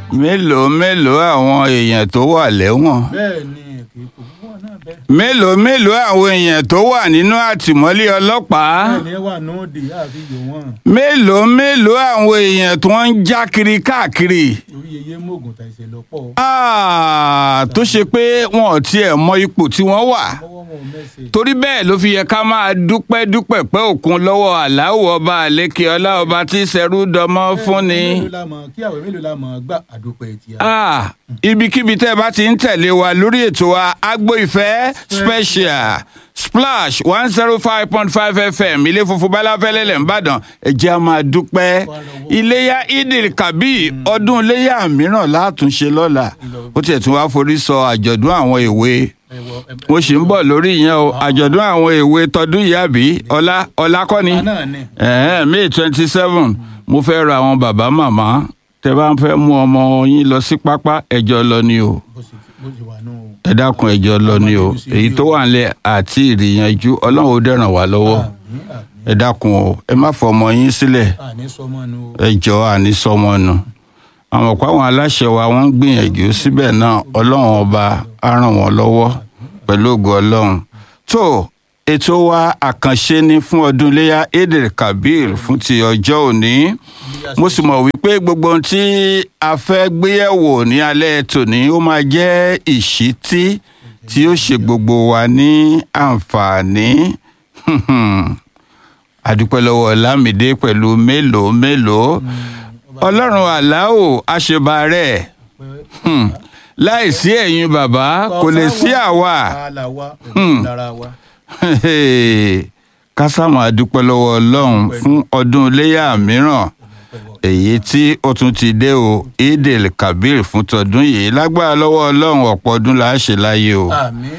mélòó mélòó àwọn èèyàn tó wà lẹ́wọ̀n bẹ́ẹ̀ ni kì í kò púpọ̀ náà bẹ́ẹ̀. mélòó mélòó àwọn èèyàn tó wà nínú àtìmọ́lé ọlọ́pàá bẹ́ẹ̀ ni ẹ wà nóòdì àfi yò wọ́n mélòó mélòó àwọn èèyàn tó ń já kiri káàkiri orí yeye mọ́ògùn ta ìṣẹ̀ lọ́pọ̀ Ah, tó ṣe pé wọn ò tiẹ̀ mọ ipò tí wọ́n wà mọ́wọ́ wọn ò mẹ́sẹ̀. torí bẹ́ẹ̀ ló fi yẹ ká máa dúpẹ́ dúpẹ́ pẹ́ òkun lọ́wọ́ aláwọ̀ ọba àlékè ọlá ọba tí ṣẹrú dọmọ fún ni. mélòó la mọ̀ kí àwẹ̀ mélòó la mọ̀ gbà àdópẹ́ ti a. Ah, ibikíbi tẹ́ ẹ bá ti ń tẹ̀lé wa lórí ètò wa agbo ìfẹ́ special splash one zero five point five fm ilé funfun balafẹ́lẹ́lẹ̀ ńbàdàn ẹ jẹ́ a máa dúpẹ́ iléyà idil kabi ọdún iléyà mìíràn látúnṣe lọ́la ó tiẹ̀ tún wá forí sọ àjọ̀dún àwọn èwe mo sì ń bọ̀ lórí ìyẹn o àjọ̀dún àwọn èwe tọdún yìí àbí ọlá ọlá kọ́ ni náà ni ẹ̀hẹ́n may twenty seven mo fẹ́ ra àwọn bàbá màmá tẹ bá ń fẹ́ mú ọmọ yín lọ sí pápá ẹjọ́ lọ ni o bó ṣe bó ṣe wà nù. ẹ dákun ẹjọ́ lọ ni o èyí tó wà nílẹ̀ àti ìrìyànjú ọlọ́run ó dẹ̀ràn wá lọ́wọ́ àmín àmín ẹ dákun o ẹ má fọ ọmọ yín sílẹ̀ àní sọmọ nù. ẹ jọ àní sọmọ nù àwọn ọ̀pọ̀ àwọn aláṣẹ wa wọ́n ń gbìyànjú síbẹ̀ náà ọlọ́run ọba á ràn wọ́n lọ́wọ́ pẹ̀lú ògo ọlọ́run tó ètò wa àkànṣe ni fún ọdún iléyà eid kabir fún ti ọjọ́ òní mo sì mọ̀ wípé gbogbo ohun tí a fẹ́ gbéyẹ̀wò ní alẹ́ tòní ó máa jẹ́ ìṣítí tí ó ṣe gbogbo wa ní àǹfààní àdúpẹ́ lọ́wọ́ lámìdé pẹ̀lú mélòó mélòó ọlọ́run aláwò àṣebà rẹ̀ láìsí ẹ̀yin bàbá kò lè sí àwa àlà wa pẹ̀lú lára wa. kásámù àdúpẹ́ lọ́wọ́ ọlọ́run fún ọdún iléyà mìíràn èyí tí ó tún ti dé o idil kabir fún tọdún yìí lágbára lọ́wọ́ ọlọ́run ọ̀pọ̀ ọdún là á ṣe láyé o àmín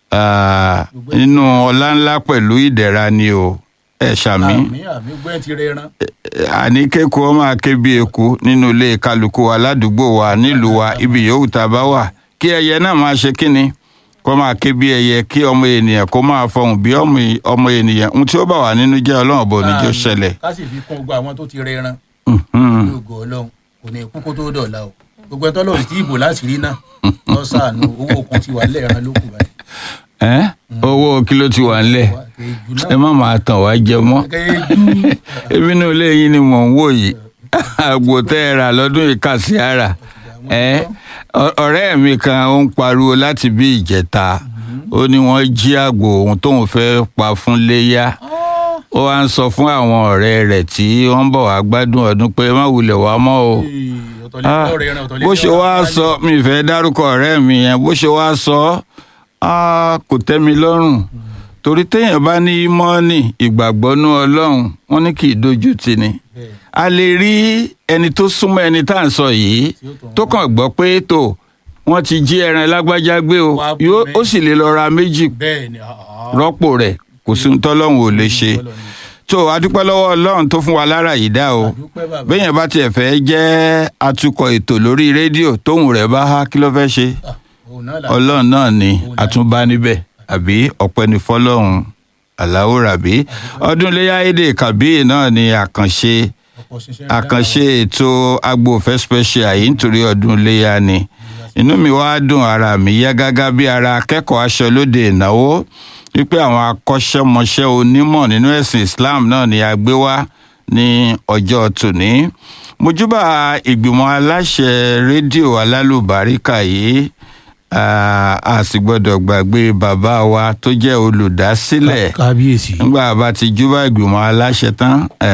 Ah, nínú ọlá ńlá pẹ̀lú ìdẹ̀ra ni o ẹ ṣàmì àmín àmín gbẹ́ ti rẹran. àní kéku máa ké bí eku nínú ilé kálukú wa ládùúgbò wa nílùú wa ibi yòówù tá a bá wà kí ẹyẹ náà máa ṣe kíni kó máa ké bí ẹyẹ kí ọmọ ènìyàn kó máa fọhùn bí ọmọ- ọmọ ènìyàn ohun tí ó bá wà nínú jẹ́ ọlọ́run bò ní jẹ́ ó ṣẹlẹ̀. ká sì fi kún gbogbo àwọn tó ti rẹran. Mhm. lóògùn ọlọ́run kò ní kú kó tó dọ̀la o gbogbo ẹtọ́ lọ́run tí ìbò láti rí náà lọ sàánú owó okun ti wà lẹ́ẹ̀ran ló kù báyìí. Ẹ́, owó kí ló ti wà ńlẹ̀ kéjú ẹ náà má máa tàn wá jẹ mọ́ kéjú ebi inú ilé yín ni mò ń wò yìí àgbò tẹ́ ẹ rà lọ́dún yìí kà sí ara ẹ ọ- ọ̀rẹ́ mi kan ó ń pariwo láti bí ìjẹta ó ní wọ́n jí àgbò ohun tóun fẹ́ pa fún léyà ó wá ń sọ fún àwọn ọ̀rẹ́ rẹ̀ tí wọ́n ń bọ̀ wá gbádùn ọdún pé má wulẹ̀ wá mọ́ o Ah, bó ṣe wá sọ mi fẹ́ dárúkọ ọ̀rẹ́ mi yẹn bó ṣe wá sọ ah, kò tẹ́ mi lọ́rùn torí téèyàn bá ní ímọ́ọ̀nì ìgbàgbọ́nú ọlọ́run wọn ní kì í dojú tì ní a lè rí ẹni tó súnmọ́ ẹni tá à ń sọ yìí tó kàn gbọ́ pé tó wọ́n ti jí ẹran lágbájá gbé o Wá bù yóò mí. ó sì lè lọ ra méjì bẹ́ẹ̀ ni ah, ah. rọ́pò rẹ̀ kò sí ohun tọ́lọ́run ò lè ṣe tó adúpẹ́ lọ́wọ́ ọlọ́run tó fún wa lára yìí dá o Àdúpẹ́ bàbá. béèyàn bá tiẹ̀ fẹ́ jẹ́ atukọ̀ ètò lórí rédíò tóhùn rẹ̀ bá há kí ló fẹ́ ṣe Ah, òun náà là ọlọ́run náà ni àtúnbá níbẹ̀ àbí ọpẹ́ ní fọlọ́run aláwò ràbí ọdún iléyà èdè kàbí náà ni àkànṣe ọ̀pọ̀ ṣiṣẹ́ àkànṣe ètò agbófẹ́ special yìí nítorí ọdún iléyà ni inú mi wá dùn ara mi yá gágá bí ara akẹ́kọ̀ọ́ aṣọ lóde ìnáwó wípé àwọn akọ́ṣẹ́mọṣẹ́ onímọ̀ nínú ẹ̀sìn Islam náà ni a gbé wá ní ọjọ́ tòní mojúbà ìgbìmọ̀ aláṣẹ rédíò alálùbáríkà yìí ah, a sì gbọ́dọ̀ gbàgbé bàbá wa tó jẹ́ olùdásílẹ̀ kábíyèsí nígbà bá ti júbà ìgbìmọ̀ aláṣẹ tán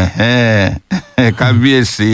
ẹ̀hẹ́n, kábíyèsí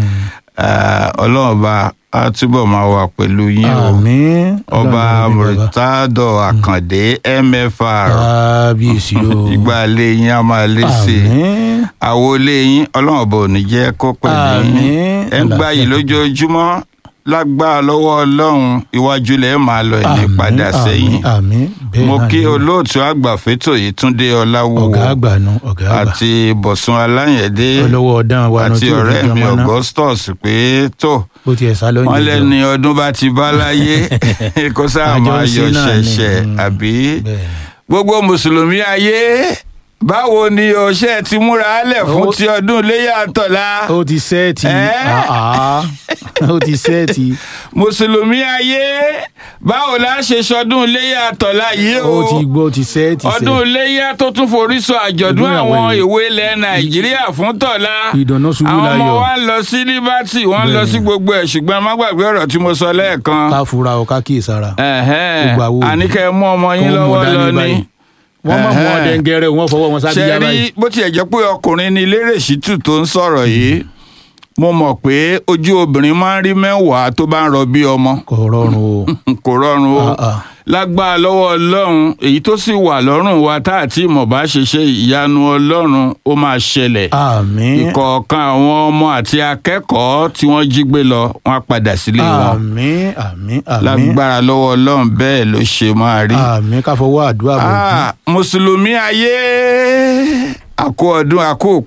ah, ọlọ́run bá a túbọ̀ máa wà pẹ̀lú yín o àmín ọba murtado àkàndé mfr kábíyèsí o ìgbà ilé yín a máa lé sí i àmín àwo ilé yín ọlọ́run bò ní jẹ́ kó pẹ̀lú yín Àmín. ẹ̀ ń gbà yìí lójoojúmọ́ lágbára lọ́wọ́ ọlọ́run iwájú lẹ́ẹ̀ máa lọ ẹ̀ ní padà sẹ́yìn àmín bẹ́ẹ̀ mo náà kí ni. olóòtú àgbà fétò yìí túndé ọláwúwo ọ̀gá àgbà nu ọ̀gá àgbà àti bọ̀sùn aláyẹ̀dé olówó ọ̀dán wa nu àti tí ò ní ọ̀rẹ́ mi jọmọ náà augustus pé tó bó tiẹ̀ sá lóyún wọ́n jọ. lẹ́ni ọdún bá ti bá láyé kó sáà Àjọ máa ṣe yọ náà ni. ṣẹ̀ṣẹ̀ Mm. àbí Bẹ́ẹ̀ ni. gbogbo mùsùlùmí ayé báwo ni ọṣẹ ti múra lẹ̀ fún Ó- ti ọdún iléyà tọ̀la ó ti sẹ́ẹ̀tì Ẹ́? àá ó ti sẹ́ẹ̀tì mùsùlùmí ayé báwo la ṣe sọdún iléyà tọ̀la yìí o ó ti gbọ́ ó ti sẹ́ẹ̀tì ọdún iléyà tó tún forí sọ àjọ̀dún Ọdún àwọn àwọn ìwé ilẹ̀ nàìjíríà fún tọ̀la Ìdáná ṣubú àwọn ọmọ láyọ̀. wa ń lọ sí liberty wọ́n ń lọ Bẹ́ẹ̀ni. sí gbogbo ẹ̀ ṣùgbọ́n má gbàgbé ọ̀rọ̀ tí mo sọ lẹ́ẹ̀kan ká fura o ká kíyèsára ẹ̀hẹ́n, Gbogbo àwọn òbí. àníkẹ́ mú ọmọ yín Kó mú lọ́wọ́ dání lọ ní báyìí. wọ́n mọ̀ mọ́ Ẹ̀hẹ́n. dẹ́ngẹ́rẹ́ wọ́n fọwọ́ wọn ṣe sábíyá rí báyìí bó tiẹ̀ jẹ́ pé ọkùnrin ni lérè ṣítù tó ń sọ̀rọ̀ yìí mo mọ̀ pé ojú obìnrin máa ń rí mẹ́wàá tó bá ń rọbí ọmọ kò rọrùn o kò rọrùn o Ah, ah. lágbára lọ́wọ́ ọlọ́run èyí tó sì wà lọ́rùn wa tá àti ìmọ̀ bá ṣe ṣe ìyanu ọlọ́run ó máa ṣẹlẹ̀ àmín ìkọ̀ọ̀kan àwọn ọmọ àti akẹ́kọ̀ọ́ tí wọ́n jí gbé lọ wọ́n á padà sílé wọn àmín àmín àmín lágbára lọ́wọ́ ọlọ́run bẹ́ẹ̀ ló ṣe máa rí. àmín ká fọwọ́ àdúrà bọ̀ Ah, mùsùlùmí ayé àkó ọdún àkó